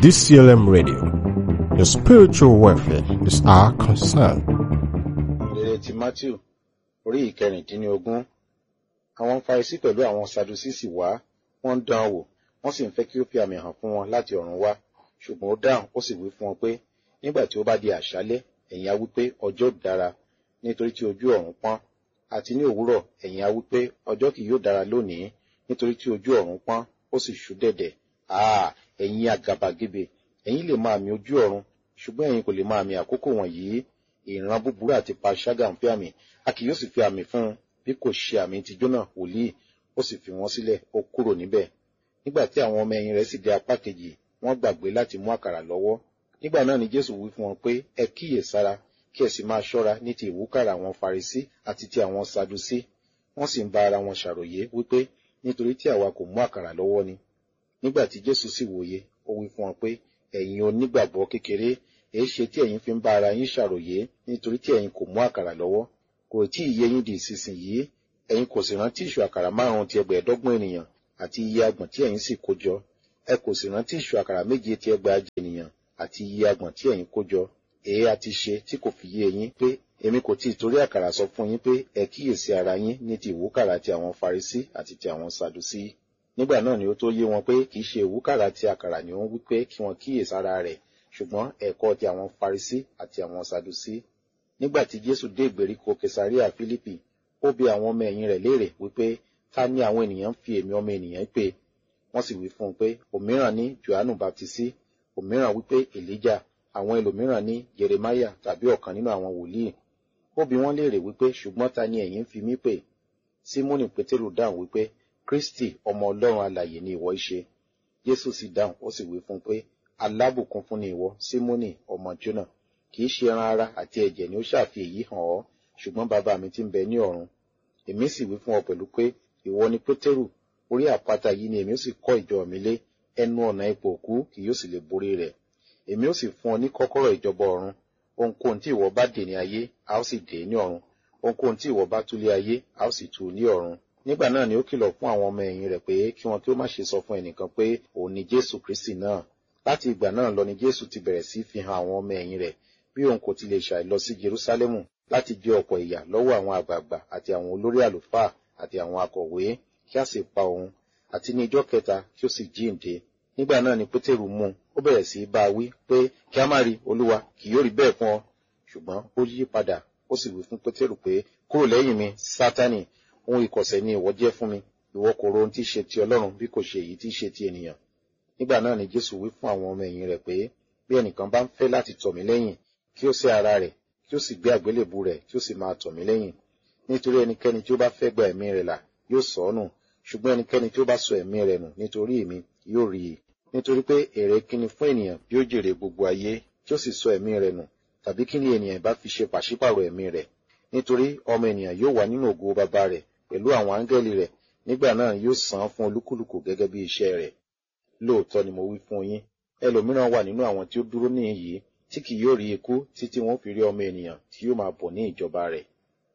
DCLM Radio. Your spiritual welfare is our concern. ìrere ti matthew orí ìkẹrìndínlógún àwọn farisi pẹ̀lú àwọn sadusisi wá wọ́n ń dán an wò wọ́n sì ń fẹ́ kí ó fi àmì hàn fún wọn láti ọ̀run wá ṣùgbọ́n ó dáhùn ó sì wí fún wọn pé nígbà tí ó bá di àṣálẹ́ ẹ̀yin á wí pé ọjọ́ dára nítorí tí ojú ọ̀run pọ́n àti ní òwúrọ̀ ẹ̀yin á wí pé ọjọ́ kì yóò dára lónìí nítorí tí ojú ọ̀run pọ́n ó sì ṣú dẹ̀dẹ̀ àà ẹ̀yin àgàbàgebè ẹ̀yin lè máa mi ojú ọ̀run ṣùgbọ́n ẹ̀yin kò lè máa mi àkókò wọ̀nyí ìran búburú àti panṣágà ń fi àmì a kì yóò sì fi àmì fún un bí kò ṣe àmì ti jónà wòlíì ó sì fi wọn sílẹ̀ ó kúrò níbẹ̀ nígbà tí àwọn ọmọ ẹ̀yìn rẹ̀ sì dé apá kejì wọ́n gbàgbé láti mú àkàrà lọ́wọ́ nígbà náà ni jésù wí fún wọn pé ẹ kíyè sára kí ẹ sì máa ṣọ́ra ní ti ìwúkàrà àwọn farisí àti ti àwọn sadusí wọ́n sì ń bá ara wọn ṣàròyé wípé nítorí tí àwa kò mú àkàrà lọ́wọ́ ni nígbà tí jésù sì wòye ó wí fún wọn pé ẹ̀yin onígbàgbọ́ kékeré èé ṣe tí ẹ̀yin fi ń bá ara yín ṣàròyé nítorí tí ẹ̀yin kò mú àkàrà lọ́wọ́ kò tí ì yé yín di ìsinsìnyí ẹ̀yin kò sì rántí ìṣù àkàrà márùn-ún ti ẹgbẹ̀ẹ́dọ́gbọ̀n ènìyàn àti iye agbọ̀n tí ẹ̀yin sì kó jọ ẹ kò sì rántí ìṣù àkàrà méje ti ẹgbẹ̀ajì ènìyàn àti iye agbọ̀n tí ẹ̀yin kó jọ èé a ti ṣe tí kò fi yé yín pé èmi kò tí ì torí àkàrà sọ fún yín pé ẹ kíyèsí ara yín ní ti ìwúkàrà ti àwọn farisí àti ti àwọn sadusí nígbà náà ni ó tó yé wọn pé kì í ṣe ìwúkàrà ti àkàrà ni ó ń wí pé kí wọn kíyèsí ara rẹ̀ ṣùgbọ́n ẹ̀kọ́ ti àwọn farisí àti àwọn sadusí nígbà tí jésù dé ìgbèríko kesaria philippi ó bi àwọn ọmọ ẹ̀yìn rẹ̀ léèrè wípé ta ni àwọn ènìyàn ń fi èmi ọmọ ènìyàn pè wọ́n sì wí fún un pé òmíràn ní johannu baptisi òmíràn wípé elijah àwọn ẹlòmíràn ní jeremiah tàbí ọ̀kan nínú àwọn wòlíì ó bi wọ́n léèrè wípé ṣùgbọ́n ta ni ẹ̀yin ń fi mí pè simoni pétérù dáhùn wípé kristi ọmọ ọlọ́run alàyè ni ìwọ í ṣe jésù sì dáhùn ó sì wí fún un pé alábùkún fún ni ìwọ símónì ọmọ jónà kì í ṣe ẹran ara àti ẹ̀jẹ̀ ni ó ṣàfi èyí hàn ọ́ ṣùgbọ́n bàbá mi ti ń bẹ ní ọ̀run èmi sì wí fún ọ pẹ̀lú pé ìwọ ni pétérù orí àpáta yìí ni èmi ó sì kọ́ ìjọ mi lé ẹnu ọ̀nà ipò òkú kì yóò sì lè borí rẹ̀ èmi ó sì fún ọ ní kọ́kọ́rọ́ ìjọba ọ̀run ohunkóhun tí ìwọ bá dè ní ayé a ó sì dè ní ọ̀run ohunkóhun tí ìwọ bá tú lé ayé a ó sì tú ní ọ̀run nígbà náà ni ó kìlọ̀ fún àwọn ọmọ ẹ̀yìn rẹ̀ pé kí wọn kí ó má ṣe sọ fún ẹnìkan pé òun ni jésù kristi náà láti ìgbà náà lọ ni jésù ti bẹ̀rẹ̀ sí fi hàn àwọn ọmọ ẹ̀yìn rẹ̀ bí òun kò ti lè ṣàì lọ sí jerúsálẹ́mù láti jẹ ọ̀pọ̀ ìyà lọ́wọ́ àwọn àgbààgbà àti àwọn olórí àlùfáà àti àwọn akọ̀wé kí a sì pa òun àti ní ijọ́ kẹta kí ó sì jíǹde nígbà náà ni pétérù mú un ó bẹ̀rẹ̀ sí í bá a wí pé kí a má rí olúwa kì yóò rí bẹ́ẹ̀ fún ọ ṣùgbọ́n ó yí padà ó sì wí fún pétérù pé kúrò lẹ́yìn mi sátánì ohun ìkọ̀sẹ̀ ni ìwọ jẹ́ fún mi ìwọ kò ro ohun tí í ṣe ti ọlọ́run bí kò ṣe èyí tí í ṣe ti ènìyàn nígbà náà ni jésù wí fún àwọn ọmọ ẹ̀yìn rẹ̀ pé bí ẹnìkan bá ń fẹ́ láti tọ̀ mí lẹ́yìn kí ó sẹ́ ara rẹ̀ kí ó sì gbé àgbélébù rẹ̀ kí ó sì máa tọ̀ mí lẹ́yìn nítorí ẹnikẹ́ni tí ó bá fẹ́ gba ẹ̀mí rẹ̀ là yóò sọ ọ́ nù ṣùgbọ́n ẹnikẹ́ni tí ó bá sọ ẹ̀mí rẹ̀ nù nítorí èmi yóò rí i nítorí pé èrè kíni fún ènìyàn bí ó jèrè gbogbo ayé tí ó sì sọ ẹ̀mí rẹ̀ nù tàbí kíni ènìyàn bá fi ṣe pàṣípàrọ̀ ẹ̀mí rẹ̀ nítorí ọmọ ènìyàn yóò wà nínú ògo bàbá rẹ̀ pẹ̀lú àwọn áńgẹ́lì rẹ̀ nígbà náà yóò san án fún olúkúlùkù gẹ́gẹ́ bí iṣẹ́ rẹ̀ lóòótọ́ ni mo wí fún yín ẹlòmíràn wà nínú àwọn tí ó dúró níhìn-ín tí kì yóò rí ikú títí wọn fi rí ọmọ ènìyàn tí yóò máa bọ̀ ní ìjọba rẹ̀.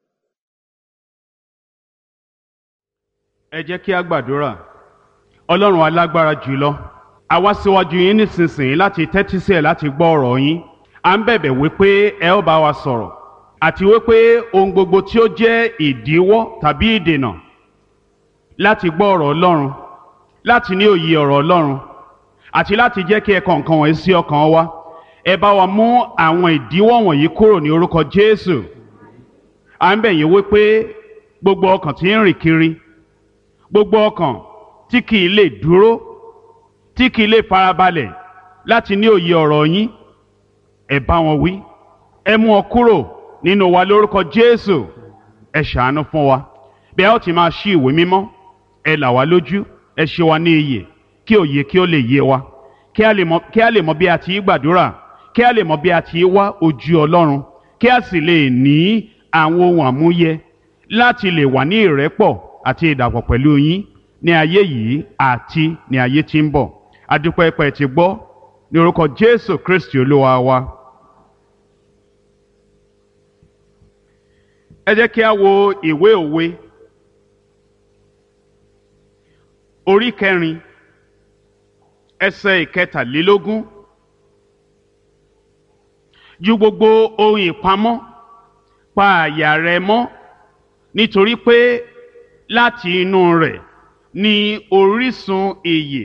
ẹ jẹ́ kí a gbàdúrà ọlọ́run alágbára jùlọ a wá síwájú yín nísinsìnyí láti tẹ́tí sí ẹ̀ láti gbọ́ ọ̀rọ̀ yín à ń bẹ̀bẹ̀ wípé ẹ ó bá wa sọ̀rọ̀ àti wípé ohun gbogbo tí ó jẹ́ ìdíwọ́ tàbí ìdènà láti gbọ́ ọ̀rọ̀ ọlọ́run láti ní òye ọ̀rọ̀ ọlọ́run àti láti jẹ́ kí ẹ̀kọ́ nǹkan wọ̀nyí sí ọkàn wa ẹ bá wa mú àwọn ìdíwọ́ wọ̀nyí kúrò ní orúkọ jésù à ń bẹ̀ yín wípé gbogbo ọkàn tí ń rìn kiri gbogbo ọkàn tí kì í lè dúró tí kì í lè farabalẹ̀ láti ní òye ọ̀rọ̀ yín ẹ bá wọn wí ẹ mú ọ kúrò nínú wa lórúkọ jésù ẹ ṣàánú fún wa bí a ó ti máa ṣí ìwé mímọ́ ẹ là wá lójú ẹ ṣe wa ní iyè kí òye kí ó lè yé wa kí a lè mọ kí a lè mọ bí a ti gbàdúrà kí a lè mọ bí a ti wá ojú ọlọ́run kí a sì lè ní àwọn ohun àmúyẹ láti lè wà ní ìrẹ́pọ̀ àti ìdàpọ̀ pẹ̀lú yín ní ayé yìí àti ní ayé tí ń bọ̀ adúpẹ́ pẹ́ ti gbọ́ ní orúkọ jésù kristi olúwa wa. ẹ jẹ́ kí a wo ìwé òwe orí kẹrin ẹsẹ̀ ìkẹtàlélógún ju gbogbo ohun ìpamọ́ pa àyà rẹ mọ́ nítorí pé láti inú rẹ̀ ni orísun ìyè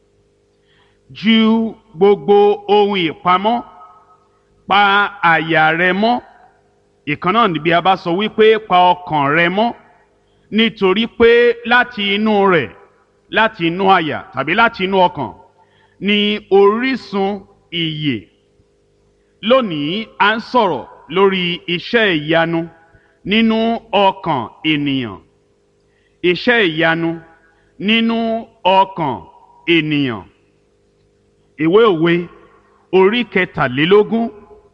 ju gbogbo ohun ìpamọ́ pa àyà rẹ mọ́ ìkan náà níbi a bá sọ wípé pa ọkàn rẹ mọ́ nítorí pé láti inú rẹ̀ láti inú àyà tàbí láti inú ọkàn ni orísun ìyè lónìí à ń sọ̀rọ̀ lórí iṣẹ́ ìyanu nínú ọkàn ènìyàn iṣẹ́ ìyanu nínú ọkàn ènìyàn ìwé òwe orí kẹtàlélógún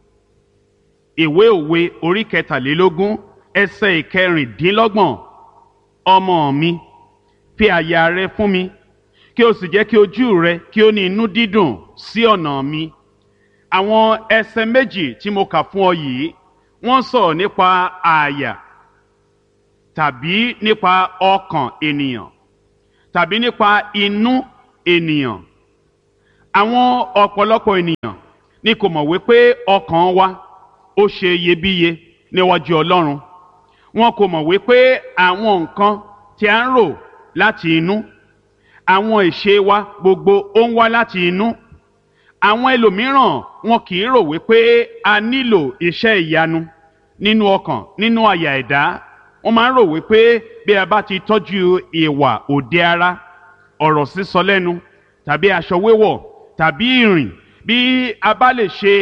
ìwé òwe orí kẹtàlélógún ẹsẹ̀ ìkẹrìndínlọ́gbọ̀n ọmọ mi fi àyà rẹ fún mi kí o sì jẹ́ kí ojú rẹ kí ó ní inú dídùn sí ọ̀nà mi àwọn ẹsẹ̀ méjì tí mo kà fún ọ yìí wọ́n sọ̀rọ̀ nípa àyà tàbí nípa ọkàn ènìyàn tàbí nípa inú ènìyàn àwọn ọ̀pọ̀lọpọ̀ ènìyàn ni kò mọ̀ wípé ọkàn wa ó ṣe iyebíye níwájú Ọlọ́run wọn kò mọ̀ wípé àwọn nǹkan tí a ń rò láti inú àwọn ìṣe wa gbogbo ó ń wá láti inú àwọn ẹlòmíràn wọn kì í rò wípé a nílò iṣẹ́ ìyanu nínú ọkàn nínú àyà ẹ̀dá wọ́n máa ń rò wípé bí a bá ti tọ́jú ìwà òde ara ọ̀rọ̀ sísọ lẹ́nu tàbí aṣọ wíwọ̀ tàbí ìrìn bí a bá lè ṣe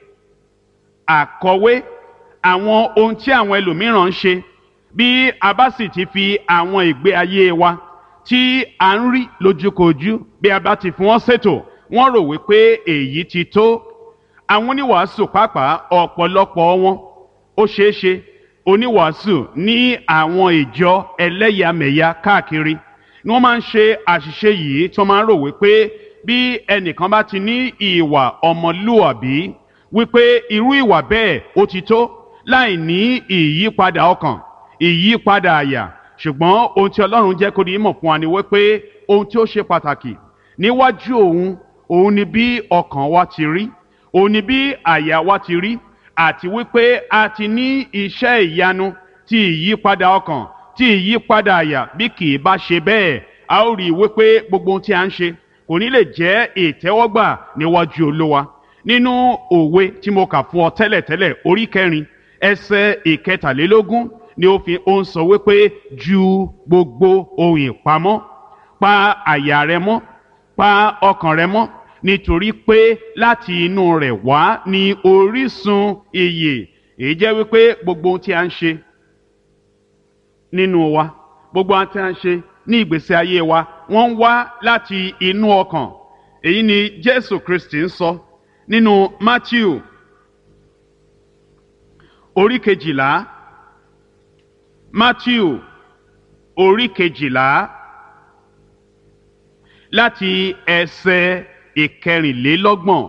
àkọwé àwọn ohun tí àwọn ẹlòmíràn ń ṣe bí a bá sì ti fi àwọn ìgbé ayé wa tí a ń rí lójúkojú bí a bá ti fi wọ́n ṣètò wọ́n rò wípé èyí ti tó àwọn oníwàásù pàápàá ọ̀pọ̀lọpọ̀ wọn ó ṣeé ṣe oníwàásù ní àwọn ìjọ ẹlẹ́yàmẹ̀yà káàkiri ni wọ́n máa ń ṣe àṣìṣe yìí tí wọ́n máa ń rò wípé bí ẹnìkan bá ti ní ìwà ọmọlúwàbí wípé irú ìwà bẹ́ẹ̀ ó ti tó láì ní ìyípadà ọkàn ìyípadà àyà ṣùgbọ́n ohun tí Ọlọ́run jẹ́ kó ní mọ̀ fún wa ni wípé ohun tí ó ṣe pàtàkì níwájú òun òun ni bí ọkàn wa ti rí òun ni bí àyà wa ti rí àti wípé a ti ní iṣẹ́ ìyanu ti ìyípadà ọkàn ti ìyípadà àyà bí kì í bá ṣe bẹ́ẹ̀ a ó rí i wípé gbogbo ohun tí a ń ṣe kò ní lè jẹ́ ìtẹ́wọ́gbà níwájú Olúwa nínú òwe tí mo kà fún ọ tẹ́lẹ̀tẹ́lẹ̀ orí kẹrin ẹsẹ̀ ìkẹtàlélógún ni ó fi ó ń sọ wípé ju gbogbo ohun ìpamọ́ pa àyà rẹ mọ́ pa ọkàn rẹ mọ́ nítorí pé láti inú rẹ̀ wá ní orísun ìyè èyí jẹ́ wípé gbogbo ohun tí a ń ṣe nínú wa gbogbo ohun tí a ń ṣe ní ìgbésí ayé wa wọ́n ń wá láti inú ọkàn èyí ni Jésù Kristi ń sọ nínú Matthew orí kejìlá Matthew orí kejìlá láti ẹsẹ̀ ìkẹrìnlélọ́gbọ̀n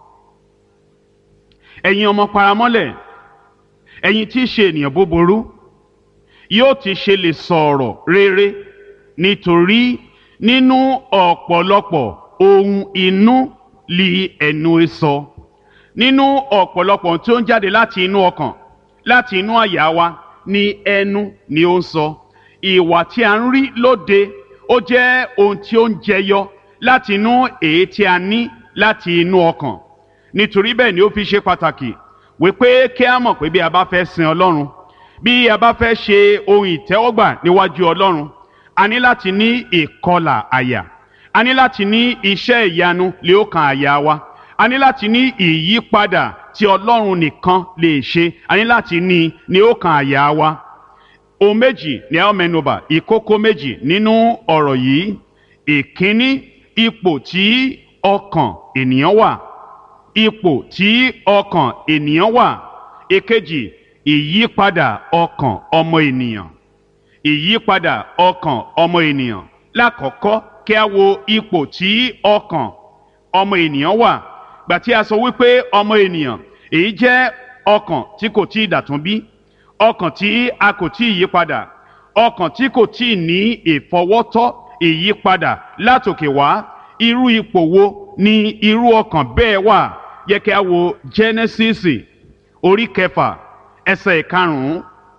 ẹ̀yin ọmọ paramọ́lẹ̀ ẹ̀yin tí í ṣe ènìyàn búburú yóò ti ṣe lè sọ̀rọ̀ rere nítorí nínú ọ̀pọ̀lọpọ̀ ohun inú li ẹnu sọ nínú ọ̀pọ̀lọpọ̀ tí ó ń jáde láti inú ọkàn láti inú àyà wa ni ẹnu ni ó ń sọ ìwà tí a ń rí lóde ó jẹ́ ohun tí ó ń jẹyọ láti inú èyí tí a ní láti inú ọkàn nítorí bẹ́ẹ̀ ni ó fi ṣe pàtàkì wípé kí a mọ̀ pé bí a bá fẹ́ sin Ọlọ́run bí a bá fẹ́ ṣe ohun ìtẹ́wọ́gbà níwájú Ọlọ́run a ní láti ní ìkọlà àyà a ní láti ní iṣẹ́ ìyanu lé ọkàn àyà wa a ní láti ní ìyípadà tí Ọlọ́run nìkan lè ṣe a ní láti ní ní ọkàn àyà wa ohun méjì ni a ó mẹ́nubà ìkókó méjì nínú ọ̀rọ̀ yìí ìkíní ipò tí ọkàn ènìyàn wà ipò tí ọkàn ènìyàn wà èkejì ìyípadà ọkàn ọmọ ènìyàn ìyípadà ọkàn ọmọ ènìyàn lákọ̀ọ́kọ́ kí a wo ipò tí ọkàn ọmọ ènìyàn wà gbà tí a sọ wípé ọmọ ènìyàn èyí jẹ́ ọkàn tí kò tí ì dàtún bí ọkàn tí a kò tí ì yípadà ọkàn tí kò tí ì ní ìfọwọ́tọ́ ìyípadà látòkè wá irú ipò wo ni irú ọkàn bẹ́ẹ̀ wà yẹ kí a wo Genesis orí kẹfà ẹsẹ̀ ìkarùn-ún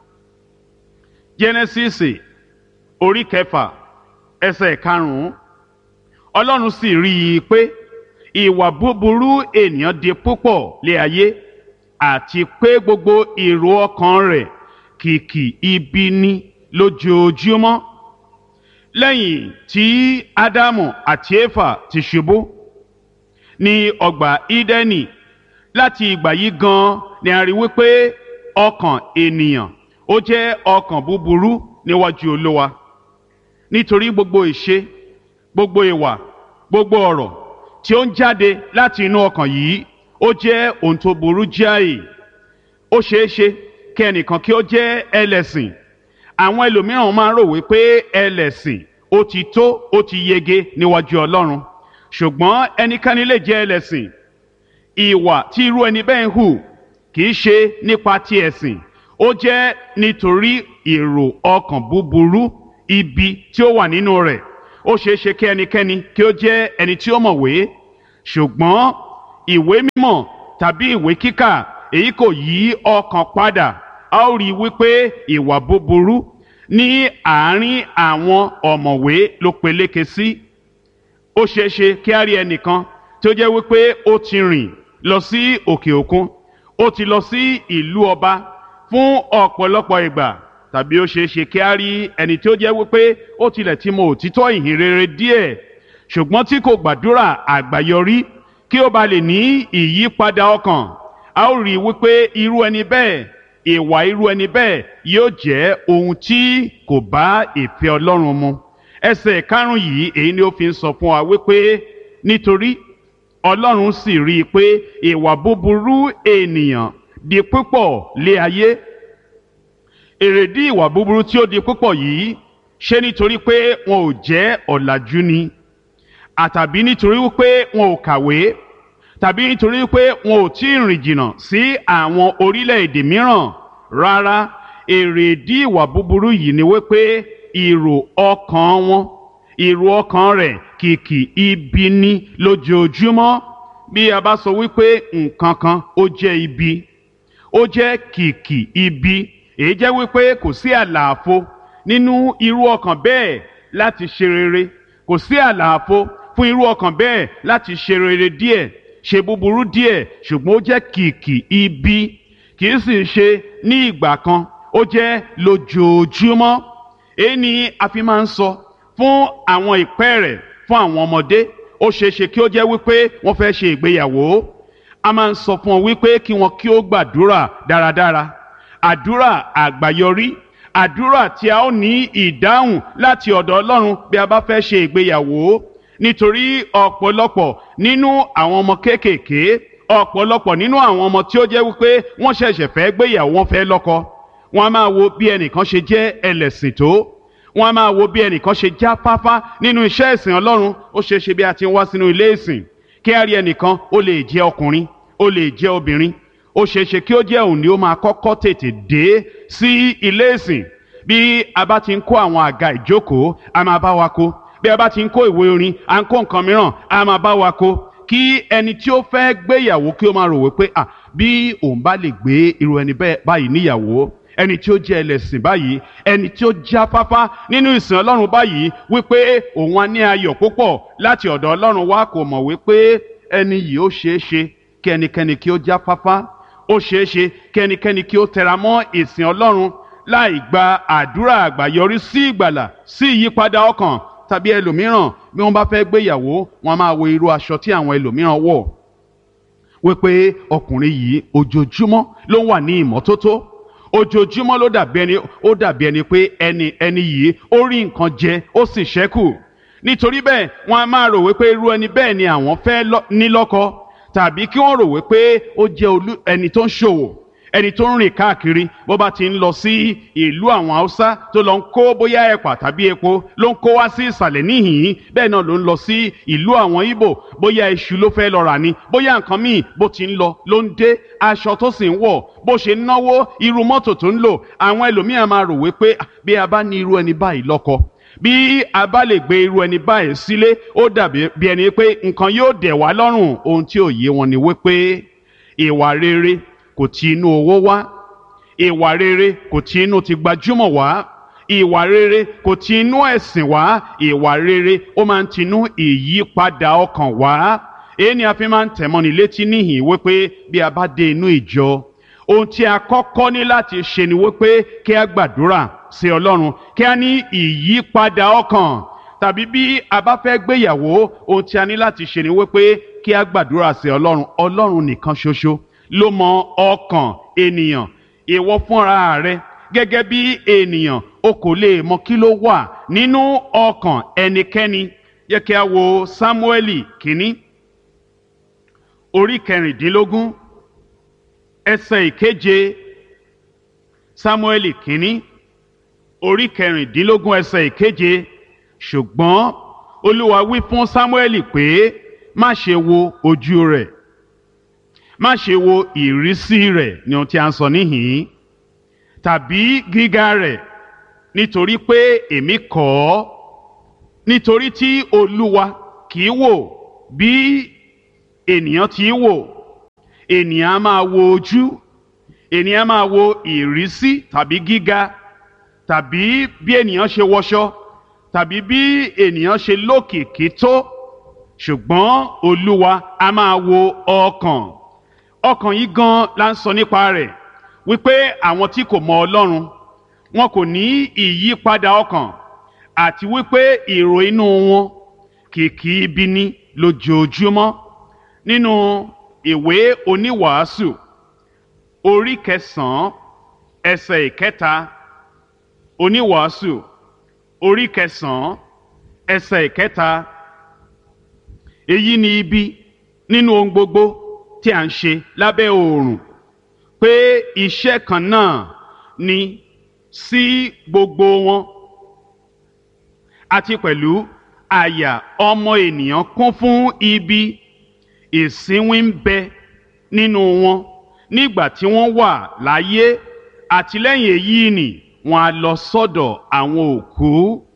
jẹ́nẹ́sísì orí kẹfà ẹsẹ̀ ìkarùn-ún ọlọ́run sì rí i pé ìwà búburú ènìyàn di púpọ̀ lé ayé àti pé gbogbo èrò ọkàn rẹ̀ kìkì ibi ni lójoojúmọ́ lẹ́yìn tí ádámù àti éfà ti ṣubú ní ọgbà ídẹ́nì láti ìgbà yìí gan ni a rí wípé ọkàn ènìyàn ó jẹ́ ọkàn búburú níwájú olówa nítorí gbogbo ìṣe gbogbo ìwà gbogbo ọ̀rọ̀ tí ó ń jáde láti inú ọkàn yìí ó jẹ́ ohun tó burú jáì ó ṣeé ṣe kí ẹnìkan kí ó jẹ́ ẹlẹ́sìn àwọn ẹlòmíràn máa ń rò wípé ẹlẹ́sìn ó ti tó ó ti yege níwájú ọlọ́run ṣùgbọ́n ẹnikẹ́ni lè jẹ́ ẹlẹ́sìn ìwà tí irú ẹni bẹ́ẹ̀ ń hù kì í ṣe nípa ti ẹ̀sìn ó jẹ́ nítorí èrò ọkàn búburú ibi tí ó wà nínú rẹ̀ ó ṣeé ṣe kí ẹnikẹ́ni kí ó jẹ́ ẹni tí ó mọ̀wé ṣùgbọ́n ìwé mímọ̀ tàbí ìwé kíkà èyí kò yí ọkàn padà a ó rí i wípé ìwà búburú ní àárín àwọn ọ̀mọ̀wé ló peléke sí ó ṣeé ṣe kí á rí ẹnìkan tó jẹ́ wípé ó ti rìn lọ sí òkè òkun ó ti lọ sí ìlú ọba fún ọ̀pọ̀lọpọ̀ ìgbà tàbí ó ṣeé ṣe kí á rí ẹni tí ó jẹ́ wípé ó tilẹ̀ ti mọ òtítọ́ ìhìn rere díẹ̀ ṣùgbọ́n tí kò gbàdúrà àgbáyọrí kí ó ba lè ní ìyípadà ọkàn a ó rí i wípé irú ẹni bẹ́ẹ̀ ìwà irú ẹni bẹ́ẹ̀ yóò jẹ́ ohun tí kò bá ìfẹ́ Ọlọ́run mu ẹsẹ̀ karùn-ún yìí èyí ni ó fi ń sọ fún wa wípé nítorí Ọlọ́run sì rí i pé ìwà búburú ènìyàn di púpọ̀ lé ayé èrèdí ìwà búburú tí ó di púpọ̀ yìí ṣé nítorí pé wọn ò jẹ́ ọ̀làjú ni àtàbí nítorí wípé wọn ò kàwé tàbí nítorí wípé wọn ò tí ì rìn jìnnà sí àwọn orílẹ̀-èdè mìíràn rárá èrèdí ìwà búburú yìí ni wípé èrò ọkàn wọn èrò ọkàn rẹ̀ kìkì ibi ní lójoojúmọ́ bí a bá sọ wípé nǹkan kan ó jẹ́ ibi ó jẹ́ kìkì ibi èyí jẹ́ wípé kò sí àlàfo nínú irú ọkàn bẹ́ẹ̀ láti ṣe rere kò sí àlàfo fún irú ọkàn bẹ́ẹ̀ láti ṣe rere díẹ̀ ṣe búburú díẹ̀ ṣùgbọ́n ó jẹ́ kìkì ibi kì í sì ṣe ní ìgbà kan ó jẹ́ lójoojúmọ́ èyí ni a fi máa ń sọ fún àwọn ìpẹ́ rẹ̀ fún àwọn ọmọdé ó ṣeé ṣe kí ó jẹ́ wípé wọ́n fẹ́ ṣe ìgbéyàwó a máa ń sọ fún wọn wípé kí wọn kí ó gbàdúrà dáradára àdúrà àgbáyọrí àdúrà tí a ó ní ìdáhùn láti ọ̀dọ̀ Ọlọ́run bí a bá fẹ́ ṣe ìgbéyàwó nítorí ọ̀pọ̀lọpọ̀ nínú àwọn ọmọ kéékèèké ọ̀pọ̀lọpọ̀ nínú àwọn ọmọ tí ó jẹ́ wípé wọ́n ṣẹ̀ṣẹ̀ fẹ́ gbéyàwó wọn fẹ́ lọ́kọ wọ́n á máa wo bí ẹnìkan ṣe jẹ́ ẹlẹ́sìn tó wọ́n á máa wo bí ẹnìkan ṣe já fáfá nínú iṣẹ́ ìsìn Ọlọ́run ó ṣeé ṣe bí a ti ń wá sínú ilé ìsìn kí á rí ẹnìkan ó lè jẹ́ ọkùnrin ó lè jẹ́ obìnrin ó ṣeé ṣe kí ó jẹ́ òun ni ó máa kọ́kọ́ tètè dé sí ilé ìsìn bí a bá ti ń kó àwọn àga ìjókòó a máa bá wa kó bí a bá ti ń kó ìwé orin à ń kó nǹkan mìíràn a máa bá wa kó kí ẹni tí ó fẹ́ gbéyàwó kí ó máa rò wípé à bí òun bá lè gbé irú ẹni báyìí níyàwó ẹni tí ó jẹ́ ẹlẹ́sìn báyìí ẹni tí ó já fáfá nínú ìsìn ọlọ́run báyìí wípé òun á ní ayọ̀ púpọ̀ láti ọ̀dọ̀ ọlọ́run wá kò mọ̀ wípé ẹni yìí ó ṣeé ṣe kí ẹnikẹ́ni kí ó já fáfá ó ṣeé ṣe kí ẹnikẹ́ni kí ó tẹra mọ́ ìsìn ọlọ́run láì gba àdúrà àgbàyọrí sí ìgbàlà sí ìyípadà ọkàn tàbí ẹlòmíràn bí wọ́n bá fẹ́ gbéyàwó wọ́n máa wo irú aṣọ tí àwọn ẹlòmíràn wọ̀ wípé ọkùnrin yìí ojoojúmọ́ ló wà ní ìmọ́tótó ojoojúmọ́ ló dàbí ẹni ó dàbí ẹni pé ẹni ẹni yìí ó rí nǹkan jẹ ó sì ṣẹ́kù nítorí bẹ́ẹ̀ wọ́n á máa rò wípé irú ẹni bẹ́ẹ̀ ni àwọn fẹ́ ní lọ́kọ tàbí kí wọ́n rò wípé ó jẹ́ olú ẹni tó ń ṣòwò ẹni tó ń rìn káàkiri bó bá ti ń lọ sí ìlú àwọn haúsá tó lọ ń kó bóyá ẹ̀pà tàbí epo ló ń kó wá sí ìsàlẹ̀ níhìn-ín bẹ́ẹ̀ náà ló ń lọ sí ìlú àwọn ìbò bóyá iṣu ló fẹ́ lọ rà ni bóyá nǹkan míì bó ti ń lọ ló ń dé aṣọ tó sì ń wọ̀ bó ṣe ń náwó irú mọ́tò tó ń lò àwọn ẹlòmíràn máa rò wípé bí a bá ní irú ẹni báyìí lọ́kọ bí a bá lè gbé irú ẹni báyìí sílé ó dàbí bí ẹni pé nǹkan yóò dẹ̀ wá lọ́rùn ohun tí ò yé wọn ni wípé ìwà rere kò ti inú owó wá ìwà rere kò ti inú ti gbajúmọ̀ wá ìwà rere kò ti inú ẹ̀sìn wá ìwà rere ó máa ń tinú ìyípadà ọkàn wá èyí ni a fi máa ń tẹ̀mọ́ni létí níhìn wípé bí a bá dé inú ìjọ ohun tí a kọ́kọ́ ní láti ṣe ni wípé kí a gbàdúrà sí ọlọ́run kí a ní ìyípadà ọkàn tàbí bí a bá fẹ́ gbéyàwó ohun tí a ní láti ṣe ni wípé kí a gbàdúrà sí ọlọ́run ọlọ́run nìkan ṣoṣo ló mọ ọkàn ènìyàn ìwọ fúnra rẹ gẹ́gẹ́ bí ènìyàn o kò lè mọ kí ló wà nínú ọkàn ẹnikẹ́ni yẹ kí a wo sámúẹ́lì kínní orí kẹrìndínlógún ẹsẹ̀ ìkeje sámúẹ́lì kínní orí kẹrìndínlógún ẹsẹ̀ ìkeje ṣùgbọ́n olúwa wí fún sámúẹ́lì pé má ṣe wo ojú rẹ̀ má ṣe wo ìrísí rẹ̀ ní ohun tí a ń sọ níhìn-ín tàbí gíga rẹ̀ nítorí pé èmi kọ̀ ọ́ nítorí tí olúwa kì í wò bí ènìyàn ti wò ènìyàn á máa wo ojú ènìyàn á máa wo ìrísí tàbí gíga tàbí bí ènìyàn ṣe wọṣọ tàbí bí ènìyàn ṣe lókìkí tó ṣùgbọ́n olúwa á máa wo ọkàn ọkàn yìí gan la ń sọ nípa rẹ̀ wípé àwọn tí kò mọ ọlọ́run wọn kò ní ìyípadà ọkàn àti wípé èrò inú wọn kìkì ibi ní lójoojúmọ́ nínú ìwé oníwàásù orí kẹsànán ẹsẹ̀ ìkẹta oníwàásù orí kẹsànán ẹsẹ̀ ìkẹta èyí ni ibi nínú ohun gbogbo tí a ń ṣe lábẹ́ oòrùn pé iṣẹ́ kan náà ni sí gbogbo wọn àti pẹ̀lú àyà ọmọ ènìyàn kún fún ibi ìsínwín ń bẹ nínú wọn nígbà tí wọ́n wà láyé àtìlẹ́yìn èyí ni wọ́n á lọ sọ́dọ̀ àwọn òkú